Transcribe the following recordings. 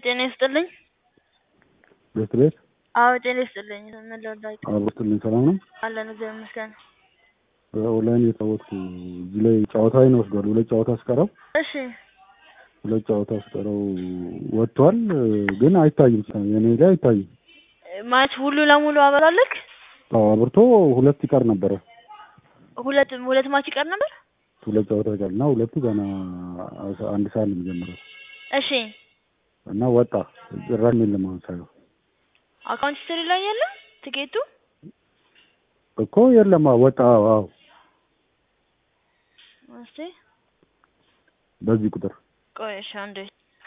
ጤና ይስጥልኝ። ቤት ቤት አዎ ጤና ይስጥልኝ። ምን ልርዳችሁ? አብሮትልኝ ሰላም ነው። አለን እግዚአብሔር ይመስገን። ኦንላይን የተጫወትኩ እዚህ ላይ ጨዋታ ይን ወስዷል። ሁለት ጨዋታ አስቀረው እሺ ሁለት ጨዋታ አስቀረው ወጥቷል፣ ግን አይታይም። የኔ ላይ አይታይም። ማለት ሙሉ ለሙሉ አበራልክ? አዎ አብርቶ ሁለት ይቀር ነበረ። ሁለት ሁለት ማች ይቀር ነበር። ሁለት ጨዋታ ይቀር እና ሁለቱ ገና አንድ ሰዓት ነው የሚጀምረው እሺ እና ወጣ ጭራሽ የለም። አሁን ሳየው አካውንት ሂስትሪ ላይ የለም ትኬቱ። እኮ የለም። አዎ ወጣ። አዎ እስቲ በዚህ ቁጥር ቆይ እሺ አንዴ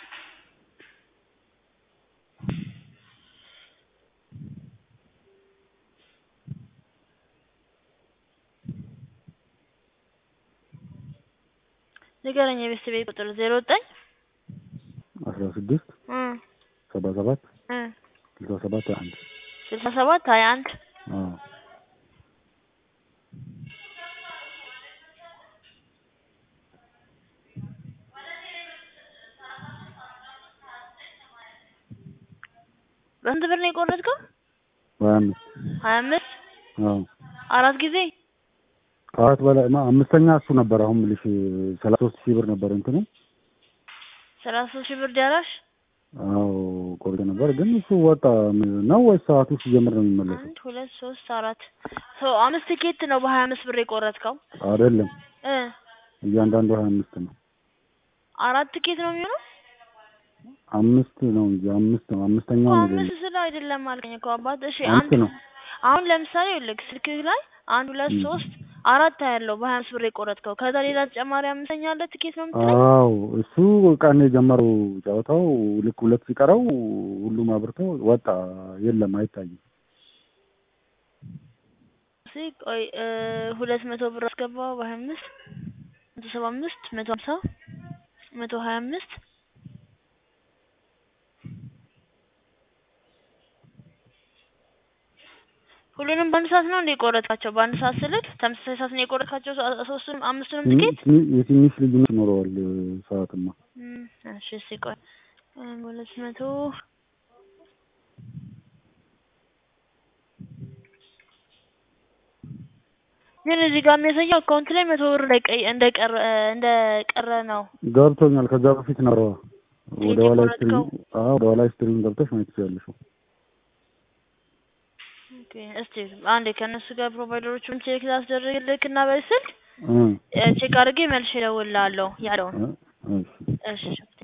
ንገረኝ። የቤተሰቤ ቁጥር ዜሮ ዘጠኝ አስራ ስድስት ሰባ ሰባት ስልሳ ሰባት ሀያ አንድ ስልሳ ሰባት ሀያ አንድ አዎ በስንት ብር ነው የቆረጥከው? ሀያ አምስት ሀያ አምስት አዎ አራት ጊዜ ከአራት በላይ ማ አምስተኛ እሱ ነበር። አሁን የምልሽ ሰላሳ ሶስት ሺህ ብር ነበር እንትኑ ሰላሳ ሶስት ሺህ ብር ዳራሽ አዎ ቆርጬ ነበር፣ ግን እሱ ወጣ ነው ወይስ ሰዓቱ ሲጀምር ነው የሚመለሰው? አንድ ሁለት ሶስት አራት ሰው አምስት ቲኬት ነው በሀያ አምስት ብር የቆረጥከው አይደለም እ እያንዳንዱ ሀያ አምስት ነው። አራት ቲኬት ነው የሚሆነው አምስት ነው እንጂ አምስት ነው። አምስተኛው እኮ ነው አምስት የሚለው። ስለ አይደለም አልከኝ እኮ አባት። እሺ አምስት አንድ ነው። አሁን ለምሳሌ ይኸውልህ ስልክህ ላይ አንድ ሁለት ም። ሶስት አራት ያለው በሀያ አምስት ብር የቆረጥከው ከዛ ሌላ ተጨማሪ አምስተኛ አለ ቲኬት ነው የምትለኝ? አዎ እሱ ቀን የጀመረው ጨዋታው ልክ ሁለት ሲቀረው ሁሉም አብርቶ ወጣ። የለም አይታይም። እስኪ ቆይ እ ሁለት መቶ ብር አስገባው በሀያ አምስት መቶ ሰባ አምስት መቶ ሀምሳ መቶ ሀያ አምስት ሁሉንም በአንድ ሰዓት ነው እንደ የቆረጥካቸው? በአንድ ሰዓት ስልክ ተመሳሳይ ሰዓት ነው የቆረጥካቸው ሶ- ሶስቱንም አምስቱንም ትንሽ ቲኬት? ትንሽ- የትንሽ ልዩነት ይኖረዋል ሰዓትማ። እም፣ እሺ እስኪ ቆይ እ ሁለት መቶ ግን እዚህ ጋር የሚያሳየው አካውንት ላይ መቶ ብር እንደቀ- እንደቀረ እንደቀረ ነው። ገብቶኛል። ከዛ በፊት ነበረዋ ወደ ኋላ ስትሪም የቆረጥከው? አዎ ወደ ኋላ ስትሪም ገብተሽ ማየት ትችያለሽ። ኦኬ እስቲ አንዴ ከእነሱ ጋር ፕሮቫይደሮቹን ቼክ ላስደርግልክ እና በስልክ እ ቼክ አድርጌ መልሼ እደውልልሃለሁ ያለውን። እ እሺ እሺ